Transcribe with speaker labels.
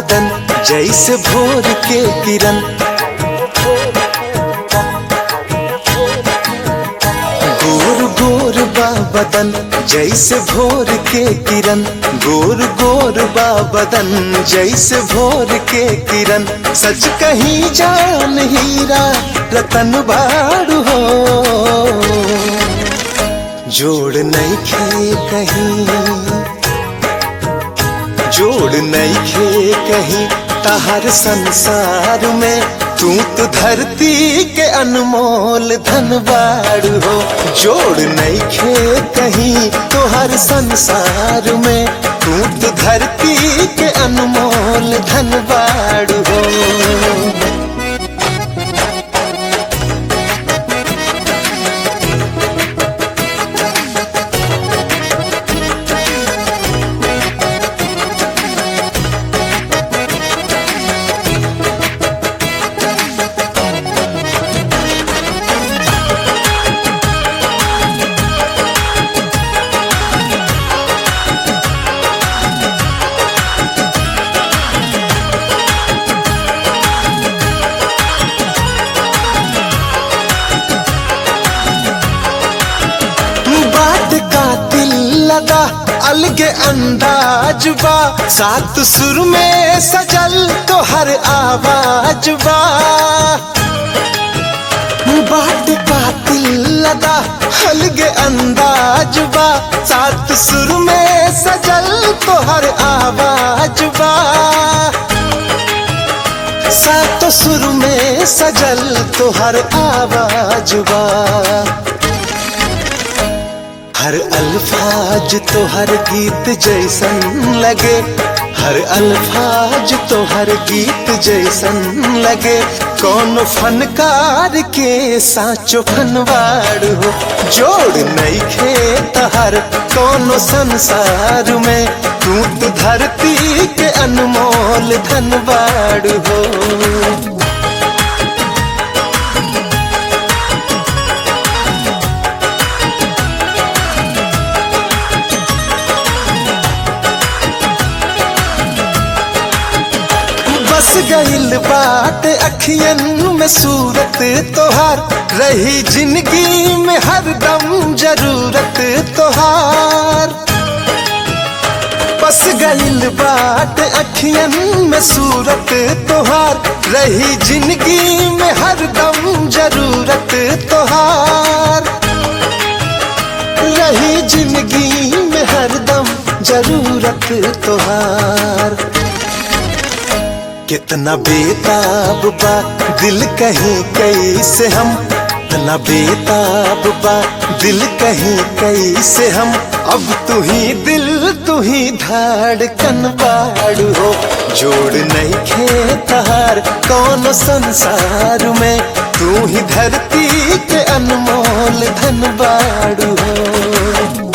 Speaker 1: बदन जैसे भोर के किरण गोर गोर बा बदन जैसे भोर के किरण गोर गोर बा बदन जैसे भोर के किरण सच कहीं जान हीरा रतन बाड़ू हो जोड़ नहीं खे कहीं जोड़ नहीं खे कहीं तहर संसार में तू तो धरती के अनमोल धनबाड़ हो जोड़ नहीं खे कहीं तो हर संसार में तू तो धरती के अनमोल धनबाड़ हो बात का दिल लगा अलग अंदाज बा सात सुर में सजल तो हर आवाज बा बात का दिल लगा अलग अंदाज बा सात सुर में सजल तो हर आवाज बा सात सुर में सजल तो हर आवाज बा हर अल्फाज तो हर गीत जैसन लगे हर अल्फाज तो हर गीत जैसन लगे कौन फनकार के साचो फनवाड़ हो जोड़ नहीं खेत हर कौन संसार में तू तो धरती के अनमोल धनवाड़ हो बस गइल बात अखियन में सूरत तोहार रही जिंदगी में हरदम जरूरत तोहार बस गइल बात अखियन में सूरत तोहार रही जिंदगी में हरदम जरूरत तोहार रही जिंदगी में हरदम जरूरत तोहार कितना बेताब बा दिल कहीं कैसे हम कितना बेताब बा दिल कहीं कैसे हम अब तू ही दिल तू ही धड़कन बाड़ हो जोड़ नहीं खेतार कौन संसार में तू ही धरती के अनमोल धन बाड़ हो